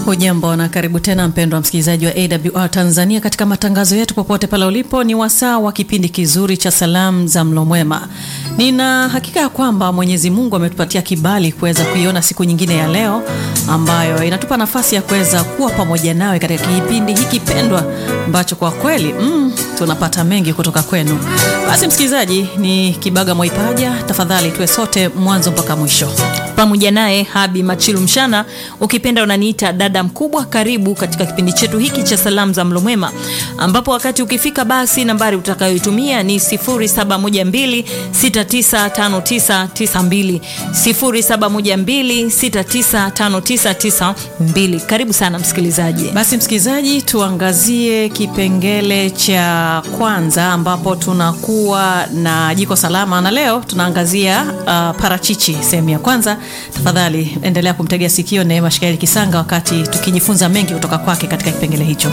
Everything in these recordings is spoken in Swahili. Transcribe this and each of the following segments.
Hujambo na karibu tena mpendwa msikilizaji wa AWR Tanzania katika matangazo yetu popote pale ulipo. Ni wasaa wa kipindi kizuri cha salamu za mlo mwema. Nina hakika ya kwamba Mwenyezi Mungu ametupatia kibali kuweza kuiona siku nyingine ya leo ambayo inatupa nafasi ya kuweza kuwa pamoja nawe katika kipindi hiki pendwa ambacho kwa kweli mm, tunapata mengi kutoka kwenu. Basi msikilizaji, ni Kibaga Mwaipaja, tafadhali tuwe sote mwanzo mpaka mwisho pamoja naye Habi Machilu Mshana, ukipenda unaniita dada mkubwa. Karibu katika kipindi chetu hiki cha salamu za mlo mwema, ambapo wakati ukifika, basi nambari utakayoitumia ni 0712695992 0712695992. Karibu sana msikilizaji. Basi msikilizaji, tuangazie kipengele cha kwanza ambapo tunakuwa na jiko salama, na leo tunaangazia uh, parachichi sehemu ya kwanza. Tafadhali endelea kumtegea sikio Neema Shikaeli Kisanga wakati tukijifunza mengi kutoka kwake katika kipengele hicho.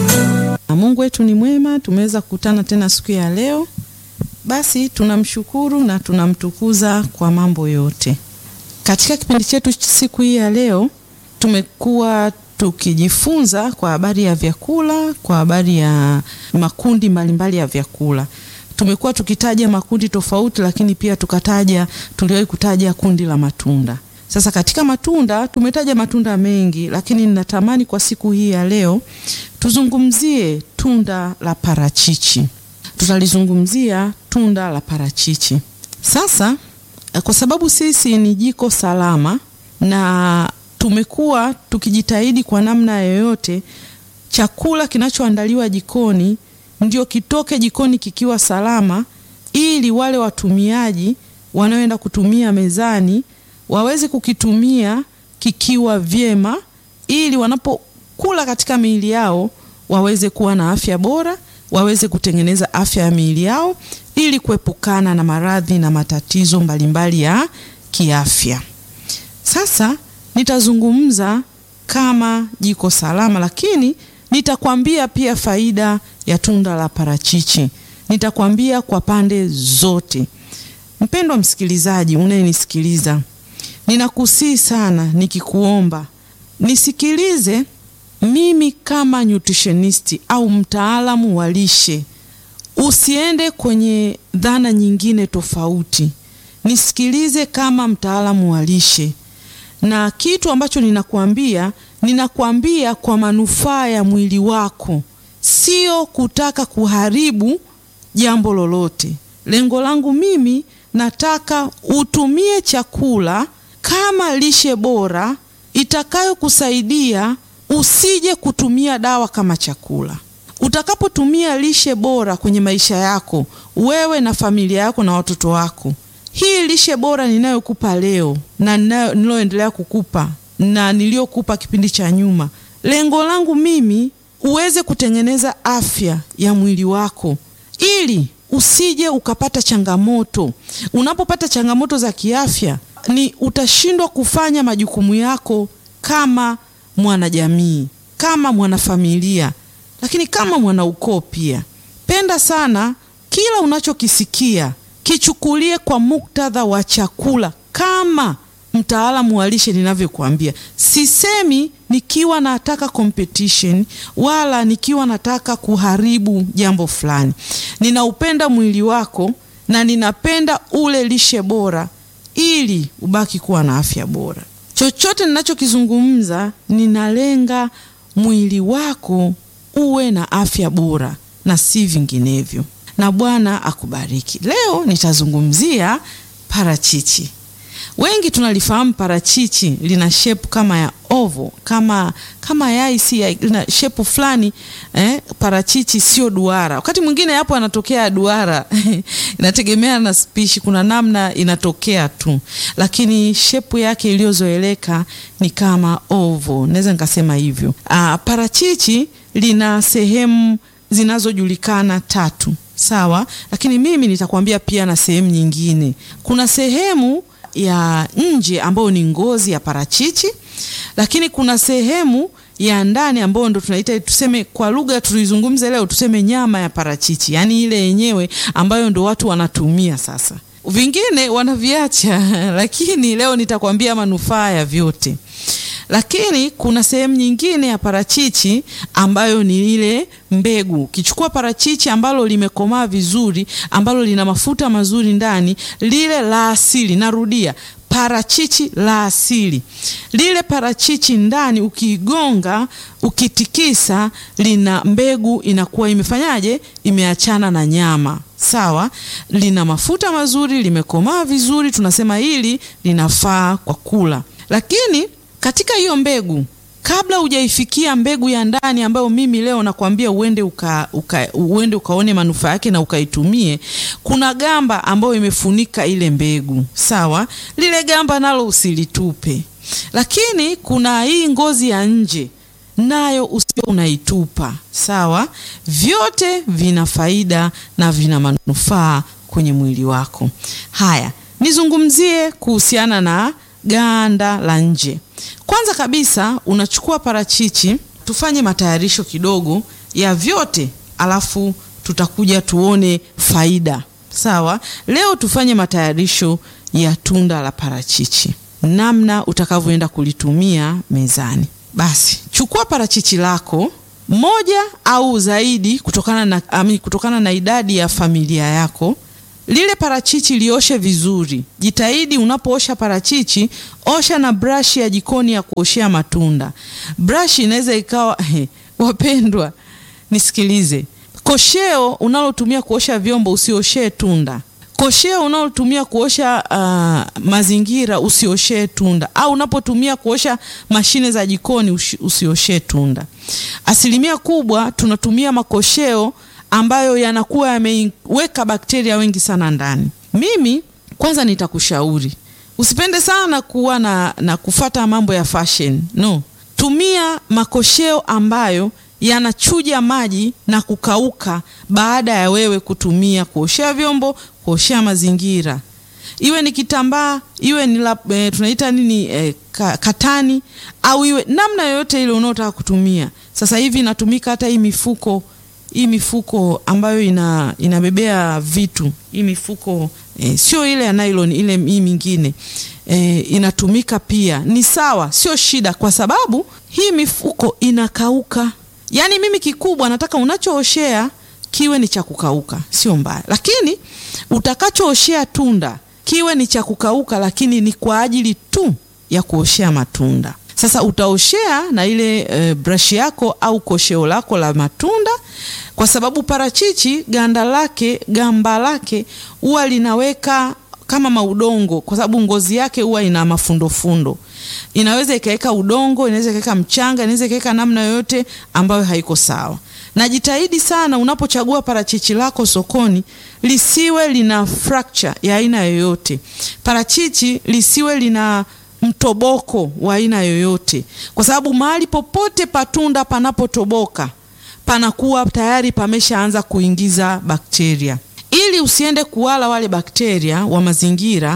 Mungu wetu ni mwema, tumeweza kukutana tena siku ya leo. Basi tunamshukuru na tunamtukuza kwa mambo yote. Katika kipindi chetu siku hii ya leo tumekuwa tukijifunza kwa habari ya vyakula, kwa habari ya makundi mbalimbali ya vyakula. Tumekuwa tukitaja makundi tofauti, lakini pia tukataja, tuliwahi kutaja kundi la matunda. Sasa katika matunda tumetaja matunda mengi, lakini ninatamani kwa siku hii ya leo tuzungumzie tunda la parachichi. Tutalizungumzia tunda la parachichi. Sasa kwa sababu sisi ni jiko salama na tumekuwa tukijitahidi kwa namna yoyote chakula kinachoandaliwa jikoni ndio kitoke jikoni kikiwa salama, ili wale watumiaji wanaoenda kutumia mezani waweze kukitumia kikiwa vyema, ili wanapokula katika miili yao waweze kuwa na afya bora, waweze kutengeneza afya ya miili yao, ili kuepukana na maradhi na matatizo mbalimbali ya kiafya. Sasa nitazungumza kama jiko salama, lakini nitakwambia pia faida ya tunda la parachichi. Nitakwambia kwa pande zote. Mpendwa msikilizaji unayenisikiliza, ninakusii sana nikikuomba nisikilize mimi kama nutritionisti au mtaalamu wa lishe. Usiende kwenye dhana nyingine tofauti, nisikilize kama mtaalamu wa lishe, na kitu ambacho ninakwambia ninakwambia kwa manufaa ya mwili wako, sio kutaka kuharibu jambo lolote. Lengo langu mimi nataka utumie chakula kama lishe bora itakayokusaidia usije kutumia dawa kama chakula. Utakapotumia lishe bora kwenye maisha yako wewe na familia yako na watoto wako, hii lishe bora ninayokupa leo na niloendelea kukupa na niliyokupa kipindi cha nyuma, lengo langu mimi uweze kutengeneza afya ya mwili wako ili usije ukapata changamoto. Unapopata changamoto za kiafya, ni utashindwa kufanya majukumu yako kama mwanajamii, kama mwanafamilia, lakini kama mwanaukoo pia. Penda sana kila unachokisikia kichukulie kwa muktadha wa chakula kama mtaalamu wa lishe ninavyokuambia. Sisemi nikiwa nataka competition wala nikiwa nataka kuharibu jambo fulani. Ninaupenda mwili wako na ninapenda ule lishe bora ili ubaki kuwa na afya bora. Chochote ninachokizungumza ninalenga mwili wako uwe na afya bora na si vinginevyo. Na Bwana akubariki. Leo nitazungumzia parachichi. Wengi tunalifahamu parachichi lina shepu kama ya ovo, kama kama yai, si lina shepu fulani eh. Parachichi sio duara, wakati mwingine hapo anatokea duara inategemea na spishi, kuna namna inatokea tu, lakini shepu yake iliyozoeleka ni kama ovo, naweza nikasema hivyo. Ah, parachichi lina sehemu zinazojulikana tatu, sawa, lakini mimi nitakwambia pia na sehemu nyingine. Kuna sehemu ya nje ambayo ni ngozi ya parachichi, lakini kuna sehemu ya ndani ambayo ndo tunaita tuseme, kwa lugha tulizungumza leo, tuseme nyama ya parachichi, yaani ile yenyewe ambayo ndo watu wanatumia sasa. Vingine wanaviacha lakini leo nitakwambia manufaa ya vyote. lakini kuna sehemu nyingine ya parachichi ambayo ni ile mbegu. Ukichukua parachichi ambalo limekomaa vizuri, ambalo lina mafuta mazuri ndani, lile la asili, narudia parachichi la asili. Lile parachichi ndani ukiigonga, ukitikisa, lina mbegu inakuwa imefanyaje? Imeachana na nyama. Sawa, lina mafuta mazuri, limekomaa vizuri, tunasema hili linafaa kwa kula. Lakini katika hiyo mbegu kabla hujaifikia mbegu ya ndani ambayo mimi leo nakwambia uende uka, uka, uende ukaone manufaa yake na ukaitumie, kuna gamba ambayo imefunika ile mbegu. Sawa, lile gamba nalo usilitupe, lakini kuna hii ngozi ya nje nayo usio unaitupa. Sawa, vyote vina faida na vina manufaa kwenye mwili wako. Haya, nizungumzie kuhusiana na ganda la nje. Kwanza kabisa unachukua parachichi, tufanye matayarisho kidogo ya vyote, alafu tutakuja tuone faida. Sawa, leo tufanye matayarisho ya tunda la parachichi, namna utakavyoenda kulitumia mezani. Basi chukua parachichi lako moja au zaidi, kutokana na, ami, kutokana na idadi ya familia yako lile parachichi lioshe vizuri. Jitahidi unapoosha parachichi, osha na brashi ya jikoni ya kuoshea matunda. Brashi inaweza ikawa he, wapendwa, nisikilize. Kosheo unalotumia kuosha vyombo usioshee tunda. Kosheo unalotumia kuosha uh, mazingira usioshee tunda, au unapotumia kuosha mashine za jikoni usioshee tunda. Asilimia kubwa tunatumia makosheo ambayo yanakuwa yameweka bakteria wengi sana ndani. Mimi kwanza nitakushauri usipende sana kuwa na, na kufata mambo ya fashion. No, tumia makosheo ambayo yanachuja maji na kukauka baada ya wewe kutumia kuoshea vyombo, kuoshea mazingira, iwe ni kitambaa, iwe ni la, e, tunaita nini e, ka, katani au iwe namna yoyote ile unaotaka kutumia. Sasa hivi inatumika hata hii mifuko hii mifuko ambayo ina inabebea vitu, hii mifuko e, sio ile ya nylon, ile hii mingine e, inatumika pia, ni sawa, sio shida, kwa sababu hii mifuko inakauka. Yaani mimi kikubwa nataka unachooshea kiwe ni cha kukauka, sio mbaya, lakini utakachooshea tunda kiwe ni cha kukauka, lakini ni kwa ajili tu ya kuoshea matunda. Sasa utaoshea na ile e, brush yako au kosheo lako la matunda, kwa sababu parachichi ganda lake gamba lake huwa linaweka kama maudongo, kwa sababu ngozi yake huwa ina mafundofundo. Inaweza ikaweka udongo, inaweza ikaweka mchanga, inaweza ikaweka namna yoyote ambayo haiko sawa. Na jitahidi sana unapochagua parachichi lako sokoni lisiwe lina fracture ya aina yoyote. Parachichi lisiwe lina mtoboko wa aina yoyote, kwa sababu mahali popote patunda panapotoboka panakuwa tayari pameshaanza kuingiza bakteria. Ili usiende kuwala wale bakteria wa mazingira,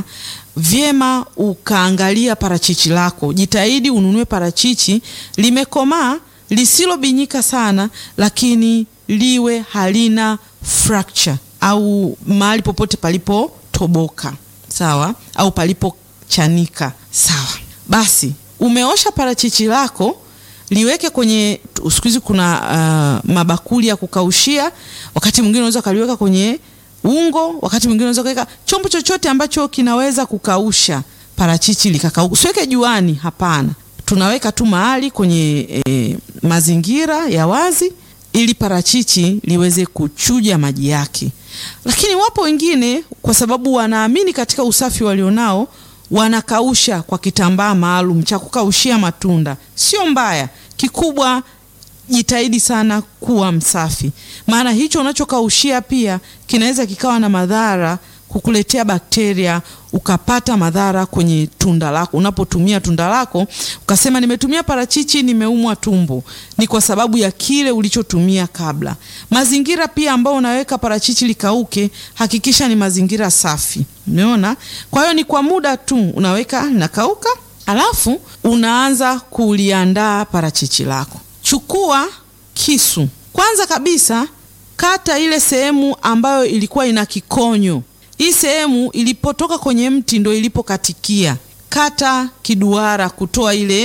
vyema ukaangalia parachichi lako. Jitahidi ununue parachichi limekomaa, lisilobinyika sana, lakini liwe halina fracture au mahali popote palipotoboka, sawa, au palipochanika. Sawa, basi umeosha parachichi lako, liweke kwenye, siku hizi kuna uh, mabakuli ya kukaushia. Wakati mwingine unaweza ukaliweka kwenye ungo, wakati mwingine unaweza kuweka chombo chochote ambacho kinaweza kukausha parachichi likakauka. Usiweke juani, hapana. Tunaweka tu mahali kwenye e, mazingira ya wazi ili parachichi liweze kuchuja maji yake. Lakini wapo wengine kwa sababu wanaamini katika usafi walionao wanakausha kwa kitambaa maalum cha kukaushia matunda. Sio mbaya, kikubwa jitahidi sana kuwa msafi, maana hicho unachokaushia pia kinaweza kikawa na madhara, kukuletea bakteria, ukapata madhara kwenye tunda lako. Unapotumia tunda lako ukasema, nimetumia parachichi nimeumwa tumbo, ni kwa sababu ya kile ulichotumia kabla. Mazingira pia ambao unaweka parachichi likauke, hakikisha ni mazingira safi. Umeona? Kwa hiyo ni kwa muda tu unaweka linakauka, alafu unaanza kuliandaa parachichi lako. Chukua kisu kwanza kabisa, kata ile sehemu ambayo ilikuwa ina kikonyo. Hii sehemu ilipotoka kwenye mti ndo ilipokatikia. Kata kiduara kutoa ile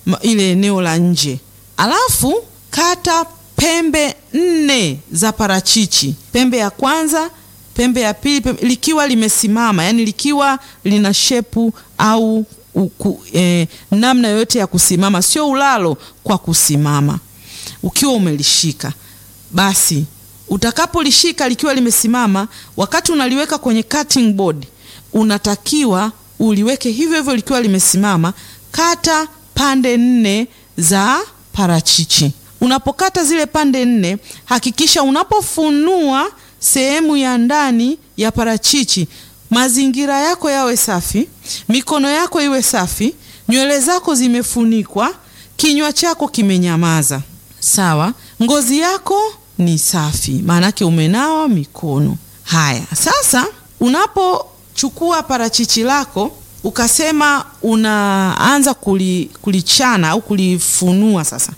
ma- ile eneo la nje, alafu kata pembe nne za parachichi, pembe ya kwanza, pembe ya pili, pembe, likiwa limesimama, yani likiwa lina shepu au uku, eh, namna yoyote ya kusimama, sio ulalo, kwa kusimama. Ukiwa umelishika basi utakapolishika likiwa limesimama, wakati unaliweka kwenye cutting board, unatakiwa uliweke hivyo hivyo likiwa limesimama. Kata pande nne za parachichi. Unapokata zile pande nne, hakikisha unapofunua sehemu ya ndani ya parachichi, mazingira yako yawe safi, mikono yako iwe safi, nywele zako zimefunikwa, kinywa chako kimenyamaza. Sawa, ngozi yako ni safi, maanake umenawa mikono. Haya, sasa unapochukua parachichi lako ukasema unaanza kuli, kulichana au kulifunua, sasa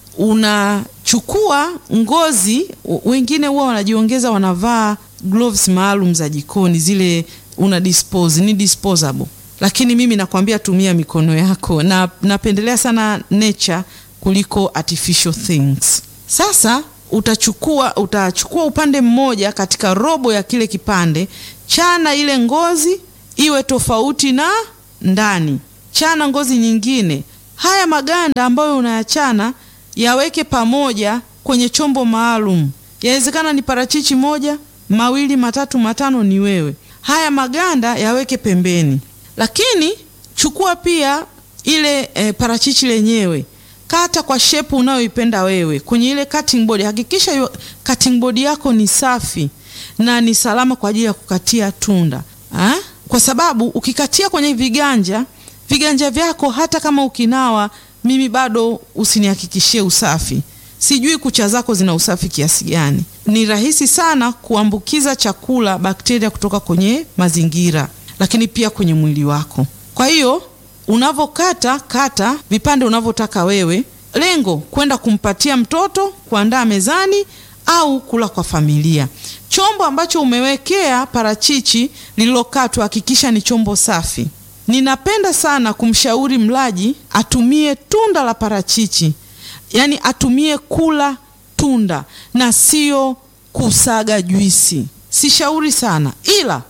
unachukua ngozi. w- Wengine huwa wanajiongeza, wanavaa gloves maalum za jikoni, zile una dispose, ni disposable, lakini mimi nakwambia tumia mikono yako, na napendelea sana nature kuliko artificial things. Sasa utachukua utachukua upande mmoja katika robo ya kile kipande, chana ile ngozi iwe tofauti na ndani, chana ngozi nyingine. Haya maganda ambayo unayachana yaweke pamoja kwenye chombo maalum. Yawezekana ni parachichi moja, mawili, matatu, matano, ni wewe. Haya maganda yaweke pembeni, lakini chukua pia ile e, parachichi lenyewe kata kwa shepu unayoipenda wewe kwenye ile cutting board. Hakikisha yu, cutting board yako ni safi na ni salama kwa ajili ya kukatia tunda ha? Kwa sababu ukikatia kwenye viganja viganja vyako, hata kama ukinawa, mimi bado usinihakikishie usafi. Sijui kucha zako zina usafi kiasi gani. Ni rahisi sana kuambukiza chakula bakteria kutoka kwenye mazingira, lakini pia kwenye mwili wako. Kwa hiyo unavokata kata vipande unavyotaka wewe, lengo kwenda kumpatia mtoto, kuandaa mezani au kula kwa familia. Chombo ambacho umewekea parachichi lililokatwa, hakikisha ni chombo safi. Ninapenda sana kumshauri mlaji atumie tunda la parachichi, yaani atumie kula tunda na sio kusaga juisi. Sishauri sana, ila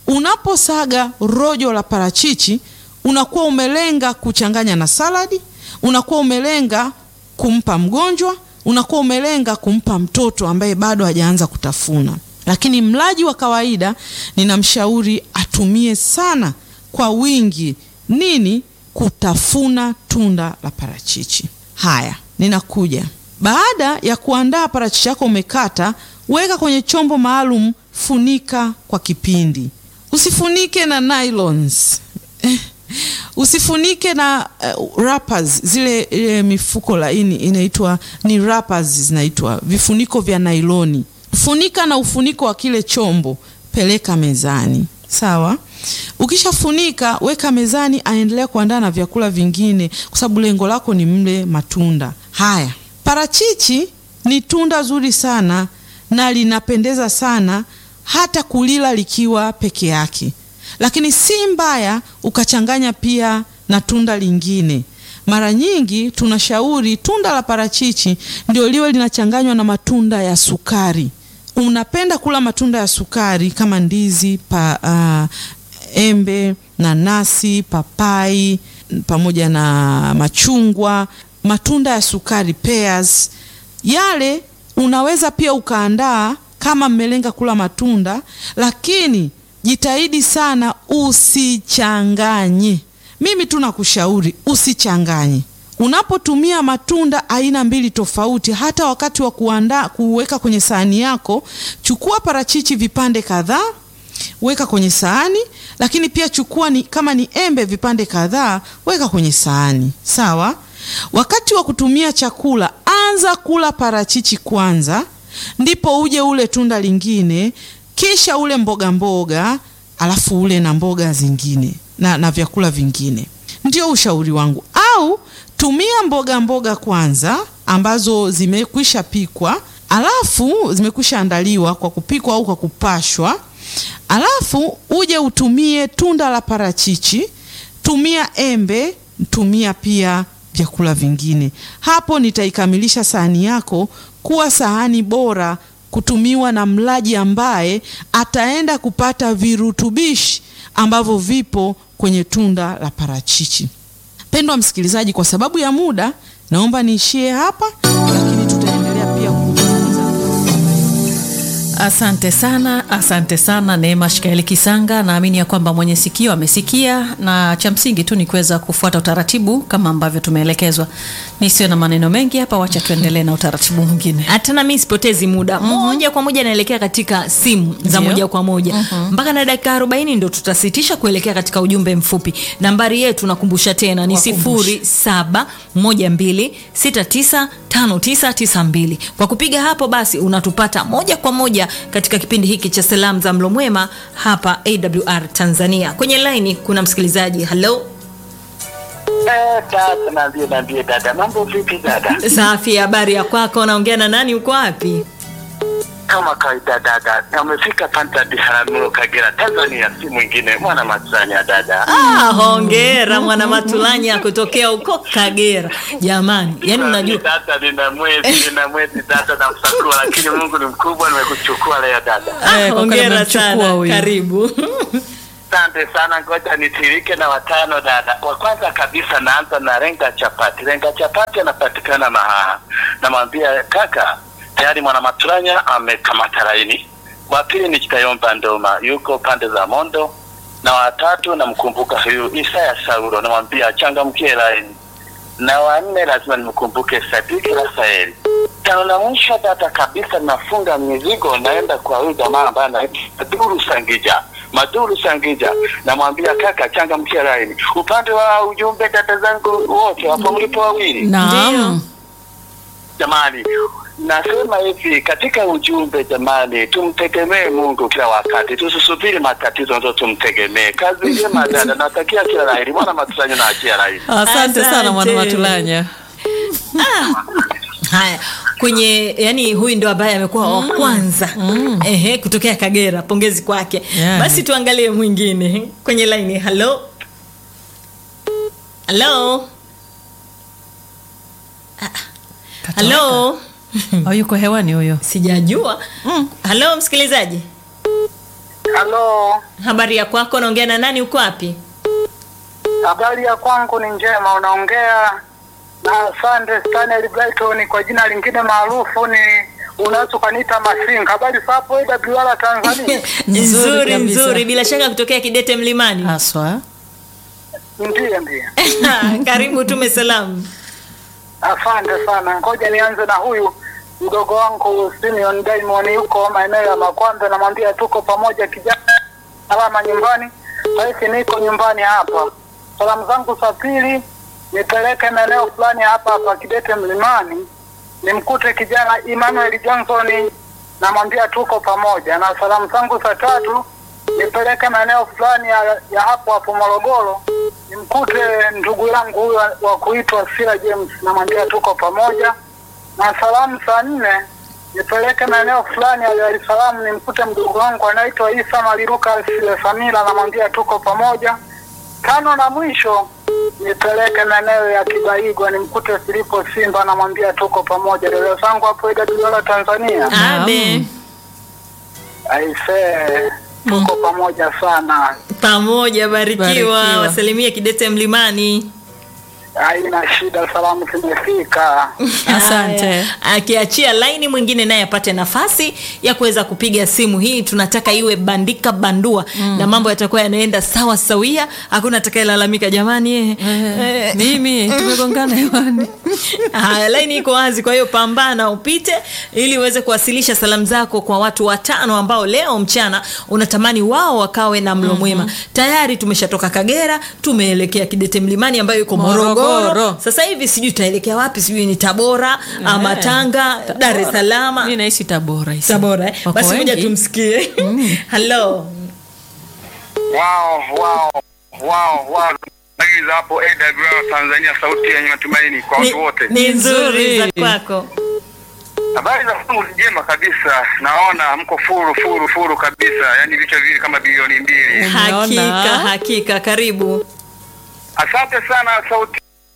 unaposaga rojo la parachichi unakuwa umelenga kuchanganya na saladi, unakuwa umelenga kumpa mgonjwa, unakuwa umelenga kumpa mtoto ambaye bado hajaanza kutafuna. Lakini mlaji wa kawaida ninamshauri atumie sana kwa wingi nini, kutafuna tunda la parachichi. Haya, ninakuja baada ya kuandaa parachichi yako, umekata, weka kwenye chombo maalum, funika kwa kipindi. Usifunike na nylons usifunike na uh, wrappers zile ile mifuko laini inaitwa ni wrappers, zinaitwa vifuniko vya nailoni. Funika na ufuniko wa kile chombo, peleka mezani. Sawa. Ukishafunika weka mezani, aendelea kuandaa na vyakula vingine, kwa sababu lengo lako ni mle matunda haya. Parachichi ni tunda zuri sana na linapendeza sana hata kulila likiwa peke yake lakini si mbaya ukachanganya pia na tunda lingine. Mara nyingi tunashauri tunda la parachichi ndio liwe linachanganywa na matunda ya sukari. Unapenda kula matunda ya sukari kama ndizi pa, uh, embe, nanasi, papai pamoja na machungwa, matunda ya sukari pears, yale unaweza pia ukaandaa kama mmelenga kula matunda, lakini jitahidi sana usichanganye. Mimi tu nakushauri usichanganye. Unapotumia matunda aina mbili tofauti, hata wakati wa kuandaa kuweka kwenye sahani yako, chukua parachichi vipande kadhaa, weka kwenye sahani, lakini pia chukua ni, kama ni embe vipande kadhaa, weka kwenye sahani. Sawa. Wakati wa kutumia chakula, anza kula parachichi kwanza, ndipo uje ule tunda lingine kisha ule mboga mboga, alafu ule na mboga zingine na, na vyakula vingine. Ndio ushauri wangu. Au tumia mboga mboga kwanza ambazo zimekwisha pikwa, alafu zimekwisha andaliwa kwa kupikwa au kwa kupashwa, alafu uje utumie tunda la parachichi, tumia embe, tumia pia vyakula vingine. Hapo nitaikamilisha sahani yako kuwa sahani bora kutumiwa na mlaji ambaye ataenda kupata virutubishi ambavyo vipo kwenye tunda la parachichi. Pendwa msikilizaji, kwa sababu ya muda naomba niishie hapa, lakini tutaendelea pia kujifunza. Asante sana, asante sana Neema Shikaeli Kisanga. Naamini ya kwamba mwenye sikio amesikia, na cha msingi tu ni kuweza kufuata utaratibu kama ambavyo tumeelekezwa. Nisiwe na maneno mengi hapa, wacha tuendelee na utaratibu mwingine. hata nami sipotezi muda moja kwa moja naelekea katika simu za Ndio. moja kwa moja mpaka na dakika 40 ndo tutasitisha kuelekea katika ujumbe mfupi nambari yetu nakumbusha tena ni Wakumbushe. 0712695992 kwa kupiga hapo basi unatupata moja kwa moja katika kipindi hiki cha salamu za mlo mwema hapa awr tanzania kwenye laini kuna msikilizaji halo Eh, dada, naambie naambie dada, mambo vipi dada? safi habari ya kwako naongea na nani uko wapi Kama kawaida dada, amefika Panta Biharamulo Kagera, Tanzania, si mwingine mwana Matsanya dada. Ah, hongera mwana Matulanya kutokea huko Kagera. Jamani, yani unajua dada, nina mwezi nina mwezi dada na msakua, lakini Mungu ni mkubwa, nimekuchukua leo dada. ah, Eh, kwa kweli hongera amemchukua sana. huyu. Karibu. Asante sana, ngoja nitirike na watano dada. Wa kwanza kabisa naanza na Renga Chapati. Renga Chapati anapatikana Mahaha. Namwambia kaka, tayari mwana Maturanya amekamata laini. Wa pili ni Kitayomba Ndoma, yuko pande za Mondo, na watatu namkumbuka huyu Isaya Saulo, namwambia changamkie laini, na wanne lazima nimkumbuke Sadiki Rafaeli. Tano na mwisho data kabisa, nafunga mizigo naenda kwa huyu jamaa ambaye anaitwa Maduru Sangija. Maduru Sangija, namwambia kaka, changamkia laini. Upande wa ujumbe, dada zangu wote wapo mlipo wawili Naam. Jamani, nasema hivi katika ujumbe, jamani, tumtegemee Mungu kila wakati, tusisubiri matatizo ndio tumtegemee. Kazi njema dada, natakia kila laheri. Mwana Matusanyo na achia laheri. Asante sana mwana Asante. Matulanya. Haya, kwenye yani huyu ndo ambaye amekuwa wa kwanza ehe, kutokea Kagera. Pongezi kwake. Yani. Basi tuangalie mwingine kwenye laini. Halo, halo, halo, Oh, yuko hewani huyo. sijajua. Halo msikilizaji, Halo, habari ya kwako? Naongea na nani? Uko wapi? habari ya kwangu ni njema. Unaongea na Sande Stanley Brighton, kwa jina lingine maarufu ni unaweza ukaniita Masinga. Habari za hapo AWR Tanzania? Nzuri Nzuri kabisa. nzuri, bila shaka kutokea Kidete Mlimani. Haswa. Ndiyo, ndiyo. Karibu, tume salamu. Asante sana. Ngoja nianze na huyu mdogo wangu Simeon Diamond, yuko maeneo ya Makwambe. Namwambia tuko pamoja, kijana salama nyumbani. Sasa niko nyumbani hapa. Salamu zangu za pili nipeleke maeneo fulani hapa hapa Kidete Mlimani, nimkute kijana Emmanuel Johnson, namwambia tuko pamoja. Na salamu zangu za tatu nipeleke maeneo fulani ya, ya hapo hapo Morogoro, nimkute ndugu yangu huyo wa kuitwa Sila James, namwambia tuko pamoja. Na salamu za nne nipeleke maeneo fulani ya Dar es Salaam, nimkute mdogo wangu anaitwa Isa Maliruka Sile Samira, namwambia tuko pamoja. Tano na mwisho nipeleke maeneo ya Kibaigwa, nimkute Filipo Simba, namwambia tuko pamoja. Dada zangu hapo AWR Tanzania, Naam. Abe. aisee, tuko pamoja sana, Pamoja, barikiwa. Barikiwa. Wasalimie Kidete Mlimani. haina shida, salamu zimefika. Asante. Haya. Akiachia laini mwingine naye apate nafasi ya kuweza kupiga simu hii, tunataka iwe bandika bandua na mambo yatakuwa yanaenda sawa sawia, hakuna atakayelalamika jamani. eh, eh, Mimi tumegongana hewani. Haya, laini iko wazi, kwa hiyo pambana upite ili uweze kuwasilisha salamu zako kwa watu watano ambao leo mchana unatamani wao wakawe na mlo mwema. Tayari tumeshatoka Kagera, tumeelekea Kidete Mlimani ambayo iko Morogoro. Morogoro. Sasa hivi sijui tutaelekea wapi, sijui ni Tabora ama Tanga, Dar es Salaam. Mimi naishi Tabora hizi. Tabora. eh? Wako Basi moja wengi. tumsikie. Hello. Wow, wow, wow, wow. Nagiza hapo AWR Tanzania, sauti yenye matumaini kwa Ni, watu wote. ni nzuri za Nzuri. kwako. Habari za kwangu ni njema kabisa, naona mko furu furu furu kabisa, yani vichwa viwili kama bilioni mbili. Umeona? Hakika, hakika, karibu. Asante sana sauti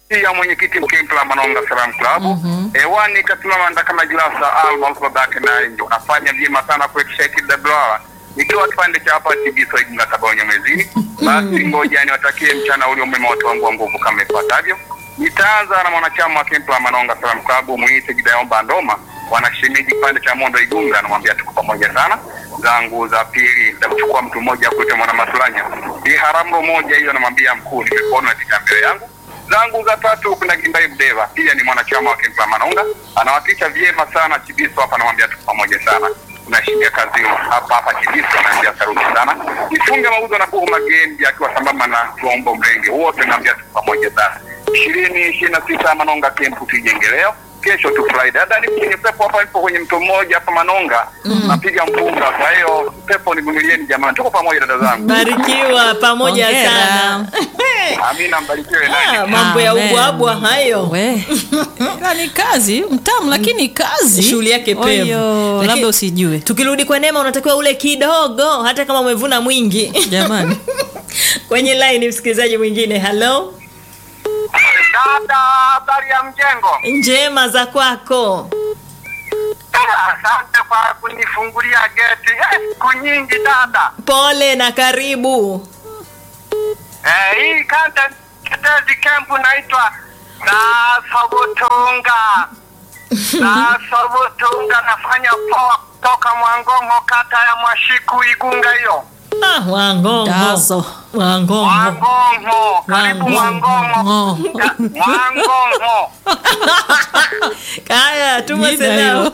pia mwenyekiti Mkempla Manonga Salam Club hewani kasimama ndakama Jilasa Alma babake na ndio nafanya vyema sana kuhakikisha KWR ikiwa kipande cha hapa TB Soigunga Tabonyo mwezini. Basi ngoja niwatakie mchana ulio mwema watu wangu wa nguvu kama ifuatavyo. Nitaanza na mwanachama wa Kempla Manonga Salam Club Mwite Gidaomba Ndoma wanashimiji kipande cha Mondo Igunga, namwambia tuko pamoja sana. Zangu za pili nitamchukua mtu mmoja kuitwa mwana Masulanya, ni harambo moja hiyo, namwambia mkuu, nimekuona katika mbele yangu zangu za tatu kuna Kindai Mdeva, pia ni mwanachama wa Kempla Manonga, anawakilisha vyema sana Chibiso hapa, namwambia tuko pamoja sana. Unashindia kazi hapa hapa Chibiso, naambia saruti sana. Nifunge mauzo na kuhu magendi akiwa sambamba na Tuombo Mrenge, wote naambia tuko pamoja sana. ishirini ishirini na sita Manonga Kempu tujenge leo kesho tu Friday. Hata nipo kwenye pepo hapa, nipo kwenye mto mmoja hapa Manonga, napiga mpunga. Kwa hiyo pepo nivumilieni jamani, tuko pamoja dada zangu. barikiwa pamoja Hongera. sana Amina, mbarikiwe Ah, nani. mambo ya Amen. ubwabwa hayo We. Ila ni kazi mtamu lakini kazi Shughuli yake pevu. Oyo, Lakini- labda usijue tukirudi kwa neema unatakiwa ule kidogo hata kama umevuna mwingi jamani kwenye line msikilizaji mwingine halo Dada, habari ya mjengo? njema za kwako Asante kwa kunifungulia geti. Eh, Siku nyingi dada. pole na karibu Eh, hii kanda tetezi kempu naitwa Nasobutunga. Nasobutunga nafanya poa kutoka Mwangongo kata ya Mwashiku Igunga hiyo. ah, wangongo Daso. wangongo Mwangongo, karibu Mwangongo. Ngo. Mwangongo. haya tuma Jina salamu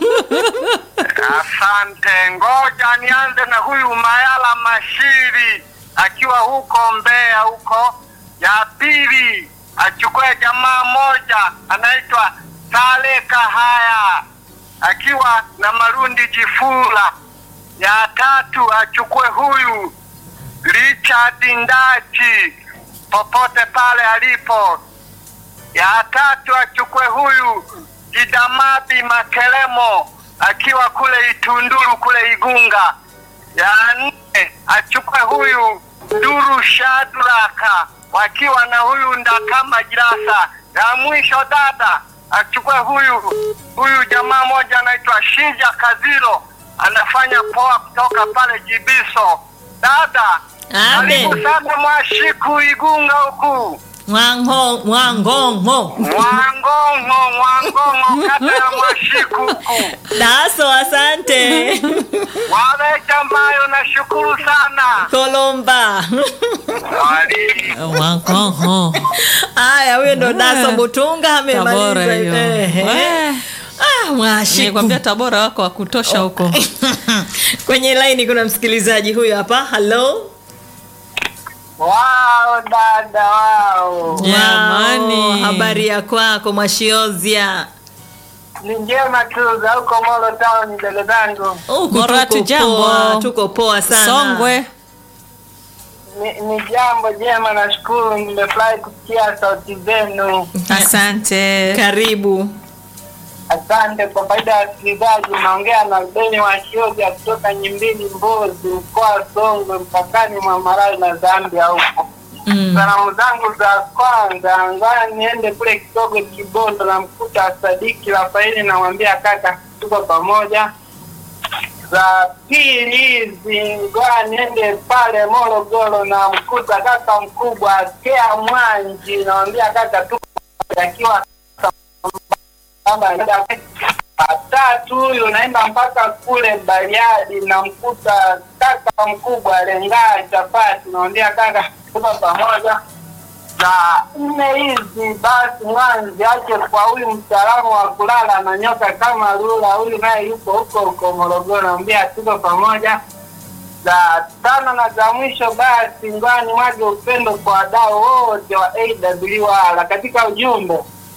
Asante, ngoja nianze na huyu Mayala Mashiri akiwa huko Mbeya huko. Ya pili achukue jamaa moja anaitwa Sale Kahaya akiwa na Marundi Jifula. Ya tatu achukue huyu Richard Ndachi popote pale alipo. Ya tatu achukue huyu Jidamabi Makelemo akiwa kule Itunduru kule Igunga. Ya nne achukue huyu Nduru Shadraka wakiwa na huyu Ndakama Jirasa. Ya mwisho dada achukue huyu huyu jamaa moja anaitwa Shinja Kaziro anafanya poa kutoka pale Jibiso. Dada Abe. karibu sana Mwashiku Igunga huku. mwango mwangongo Mwangongo, Mwangongo, kata ya Mwashiku huku. daso asante Waweja mbayo nashukuru sana. kolomba Wali. Wangoho. haya huyo ndo daso butunga Tabora amemaliza hiyo. Ehe. We. ah, mwashiku nikwambia tabora wako wa kutosha huko kwenye laini kuna msikilizaji huyo hapa halo Wao dada wao, Jamani. Wao, habari ya kwako mwashiozia ni njema tu za huko Molo Town, dada zangu. Huku Moratu tuko jambo. poa, tuko poa sana songwe Ni, ni jambo jema, nashukuru. Nimefurahi kusikia sauti zenu. asante karibu Asante. Kwa faida ya wasikilizaji, naongea na Beni wa Shioja kutoka Nyimbili, Mbozi, mkoa wa Songwe, mpakani mwa Malawi na Zambia huko. mm. Salamu zangu za kwanza, ngoja niende kule Kigogo Kibondo, namkuta Sadiki Rafaeli, namwambia kaka, tuko pamoja. Za pili hizi, ngoja niende pale Morogoro, namkuta kaka mkubwa Kea Mwanji, namwambia kaka, tuko pamoja, akiwa kama anaenda tatu huyu naenda mpaka kule Bariadi, namkuta kaka mkubwa Lengaa chapati, naambia kaka, tuko pamoja. Za nne hizi basi mwanzi ache kwa huyu mtaalamu wa kulala na nyoka kama lula, huyu naye yuko huko huko Morogoro, naambia tuko pamoja. Za tano na za mwisho basi ngwani mwage upendo kwa wadau wote wa AWR katika ujumbe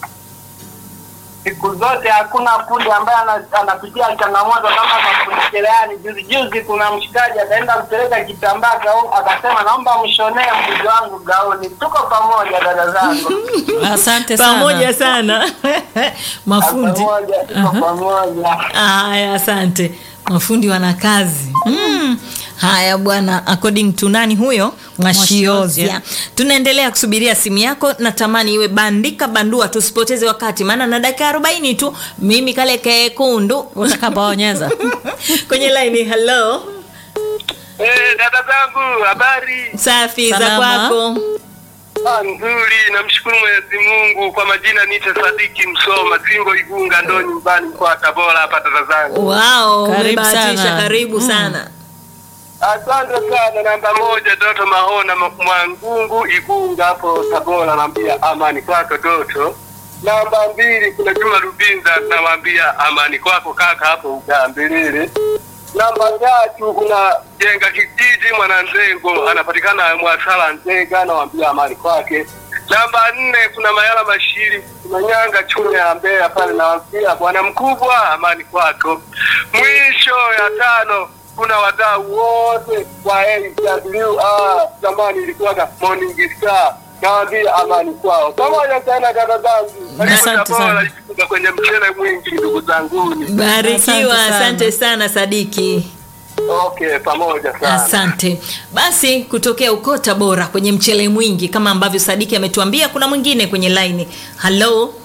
siku zote hakuna fundi ambaye ana- anapitia changamoto kama mafundi cherehani. Juzi juzi kuna mshikaji akaenda kupeleka kitambaa gauni, akasema naomba mshonee mbuzi wangu gauni. Tuko pamoja dada zangu, asante sana pamoja sana mafundi pamoja, tuko pamoja. haya asante mafundi wana kazi mm. haya bwana according to nani huyo mwashiozia Mwashiozia. tunaendelea kusubiria simu yako natamani iwe bandika bandua tusipoteze wakati maana na dakika 40 tu mimi kale kekundu utakapoonyeza kwenye laini hello Eh, dada zangu habari safi za Salama. kwako Ah, nzuri namshukuru mwenyezi mungu kwa majina nite sadiki msoma simbo igunga ndo nyumbani mkoa wa tabora hapa dada zangu wao Karibu umebahatisha sana. karibu Mm. sana asante sana namba moja doto mahona Ma- mwangungu igunga hapo tabora naambia amani kwako doto namba mbili kuna juma rubinza namwambia amani kwako kaka hapo ugambilili namba tatu kuna jenga kijiji mwananzengo anapatikana mwasala nzega nawambia amani kwake namba nne kuna mayala mashiri kuna nyanga chunya ya mbeya pale nawambia bwana mkubwa amani kwako mwisho ya tano kuna wadau wote wa AWR zamani ilikuwaga Morning Star nawambia amani kwao pamoja sana dada zangu Karibu Asante Tabora, sana. ikifuga kwenye mchele mwingi ndugu zanguni barikiwa Asante sana. asante sana sadiki okay pamoja sana asante basi kutokea uko tabora kwenye mchele mwingi kama ambavyo sadiki ametuambia kuna mwingine kwenye laini halo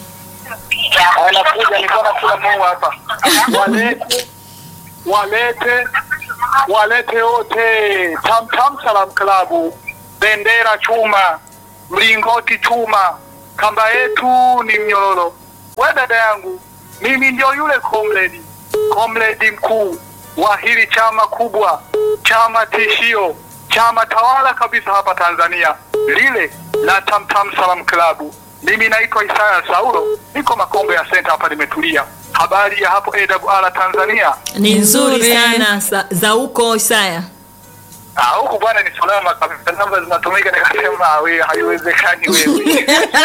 anakuja nikaona kila Mungu hapa walete walete walete wote tam tam salam klabu bendera chuma mlingoti chuma kamba yetu ni mnyororo we dada yangu mimi ndio yule comrade comrade mkuu wa hili chama kubwa chama tishio chama tawala kabisa hapa Tanzania lile la Tamtam Salam Klabu. Mimi naitwa Isaya Saulo, niko Makombe ya Center hapa nimetulia. Habari ya hapo AWR Tanzania? ni nzuri Nzuri. sana sa, za huko isaya Ah, huku bwana ni salama kabisa, namba zinatumika. Nikasema "Ah, we haiwezekani wewe.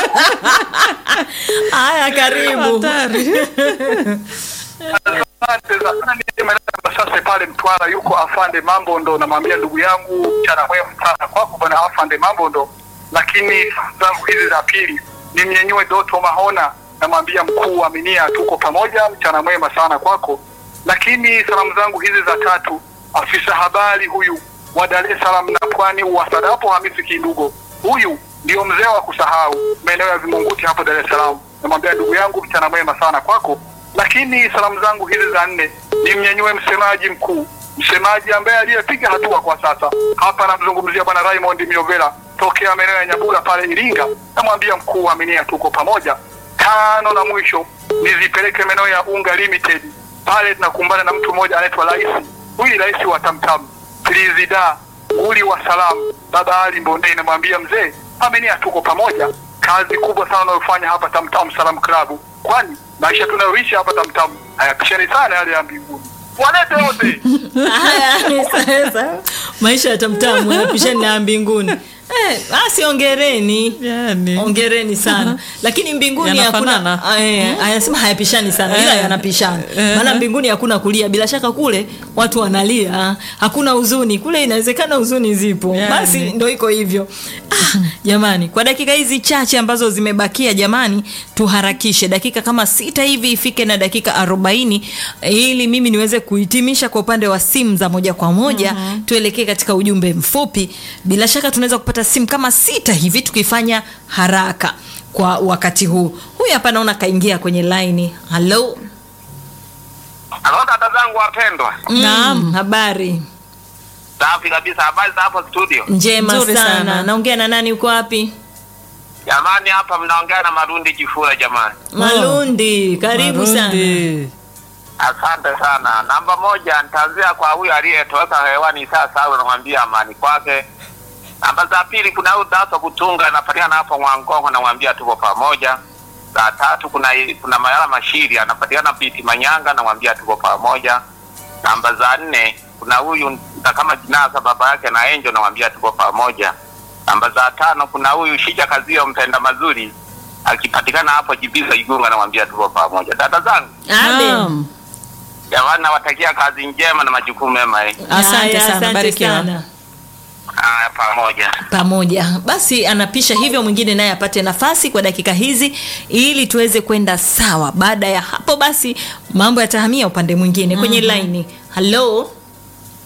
haya karibu Asante sana. Nimeenda sasa pale Mtwara, yuko afande mambo ndo namwambia ndugu yangu mchana mwema sana kwako bwana afande mambo ndo. Lakini zangu hizi za pili nimnyenyue Doto Mahona, namwambia mkuu wa Minia, tuko pamoja, mchana mwema sana kwako. Lakini salamu zangu hizi za tatu, afisa habari huyu wa Dar es Salaam na Pwani Uwasadapo Hamisi Kindugo, huyu ndio mzee wa kusahau maeneo ya Vimunguti hapo Dar es Salaam. Namwambia ndugu yangu, mchana mwema sana kwako lakini salamu zangu hizi za nne nimnyanyue msemaji mkuu, msemaji ambaye aliyepiga hatua kwa sasa hapa, namzungumzia bwana Raymond Miovela tokea maeneo ya Nyabula pale Iringa. Namwambia mkuu wa Aminia, tuko pamoja. Tano na mwisho nizipeleke maeneo ya Unga Limited pale, tunakumbana na mtu mmoja anaitwa Rais, huyu ni rais wa Tamtam Trizida uli wa salamu, baba Ali Mbondei. Namwambia mzee, Aminia, tuko pamoja kazi kubwa sana unayofanya hapa Tamtam Salam Club, kwani maisha tunayoishi hapa Tamtam hayapishani sana yale ya mbinguni. Walete wote haya sasa maisha ya tamtamu yanapishani na ya mbinguni eh, basi ongereni Yani. ongereni sana lakini mbinguni Yanafanana. hakuna eh, anasema hayapishani sana ila Eh. yanapishana Eh. maana mbinguni hakuna kulia bila shaka kule watu wanalia hakuna huzuni kule inawezekana huzuni zipo Yani. basi ndo iko hivyo ah, jamani kwa dakika hizi chache ambazo zimebakia jamani tuharakishe dakika kama sita hivi ifike na dakika arobaini ili mimi niweze kuhitimisha kwa upande wa simu za moja kwa moja mm-hmm. tuelekee katika ujumbe mfupi bila shaka tunaweza kupata simu kama sita hivi tukifanya haraka kwa wakati huu huyu hapa naona kaingia kwenye laini halo Halo dada zangu wapendwa, mm, habari safi kabisa. Habari za hapo studio? njema Nzuri sana. sana. naongea na nani uko wapi Jamani, hapa mnaongea na Marundi Jifura. Jamani, malundi karibu sana Marundi. asante sana. Namba moja nitaanzia kwa huyu aliyetoweka hewani sasa, au namwambia amani kwake. Namba za pili kuna huyu Daso Kutunga anapatikana hapo Mwangongo, namwambia tuko pamoja. Za tatu kuna kuna Mayala Mashiri anapatikana Biti Manyanga, namwambia tuko pamoja. Namba za nne kuna huyu kama Jinasa baba yake na Enjo, namwambia tuko pamoja. Namba za tano kuna huyu Shija Kazio mpenda mazuri akipatikana hapo Jibiza Igunga, namwambia tuko pamoja. Dada zangu Abe. Naam. jamani, nawatakia kazi njema na majukumu mema eh. Asante Haya, sana, asante barikiwa. sana. Haya, pamoja. pamoja basi anapisha hivyo mwingine naye apate nafasi kwa dakika hizi ili tuweze kwenda sawa baada ya hapo basi mambo yatahamia upande mwingine kwenye laini halo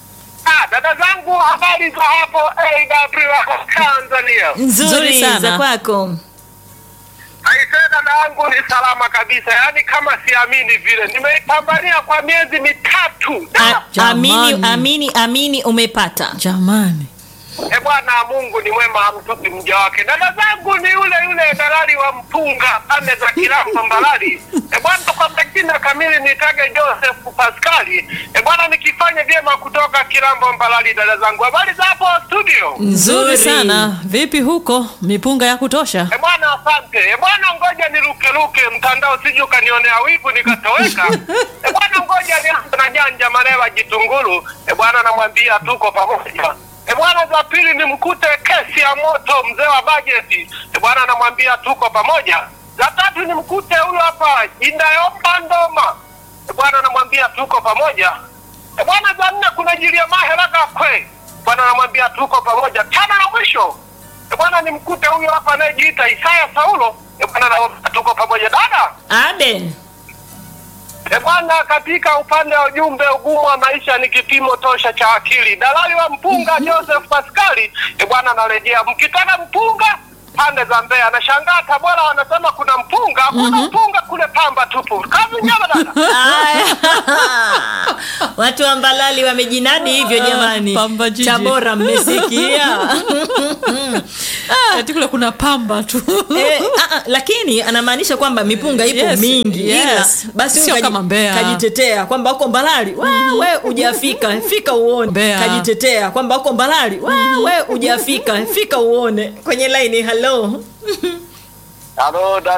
Ah, dada zangu habari za hapo AW Tanzania. Nzuri nzuri sana. za kwako Aisee, dada yangu ni salama kabisa, yaani kama siamini vile, nimeipambania kwa miezi mitatu. A- Jamani. amini amini amini umepata Jamani. E bwana, Mungu ni mwema, hamtupi mja wake. Dada zangu ni yule yule dalali wa mpunga pande za Kiramba Mbalali. E bwana, kwa majina kamili nitage Joseph Paskali. E bwana, nikifanya vyema kutoka Kiramba Mbalali. Dada zangu, habari za hapo studio? Nzuri Nzuri. sana. Vipi huko? Mipunga ya kutosha? E bwana, asante. E bwana, ngoja nirukeruke mtandao, sije ukanionea wivu nikatoweka. E bwana, ngoja nianze na janja Marewa Jitunguru. E bwana, namwambia tuko pamoja. E bwana, za pili ni mkute kesi ya moto mzee wa bajeti. E bwana, namwambia tuko pamoja. Za tatu ni mkute huyo hapa Indayomba Ndoma. E bwana, namwambia tuko pamoja. E bwana, za nne kuna Jilia Maheraga kwe. Bwana, namwambia tuko pamoja. Tano na mwisho E bwana ni mkute huyo hapa anayejiita Isaya Saulo. E bwana na tuko pamoja dada. abe E bwana, katika upande wa ujumbe, ugumu wa maisha ni kipimo tosha cha akili. Dalali wa mpunga Joseph Pascali, e bwana, narejea mkitaka mpunga pande za Mbeya. Nashangaa Tabora wanasema kuna mpunga, kuna mpunga kule Pamba tupu. Kazi njema dada. Aya. watu wa mbalali wamejinadi hivyo jamani Pamba jiji. tabora mmesikia Ati kule kuna pamba tu. Eh, ah, ah, lakini anamaanisha kwamba mipunga ipo Yes, mingi yes. ila basi Sio huyu kama Mbeya. kajitetea kwamba uko mbalali we hujafika fika uone Mbeya. kajitetea kwamba uko mbalali we hujafika fika uone kwenye laini halo Halo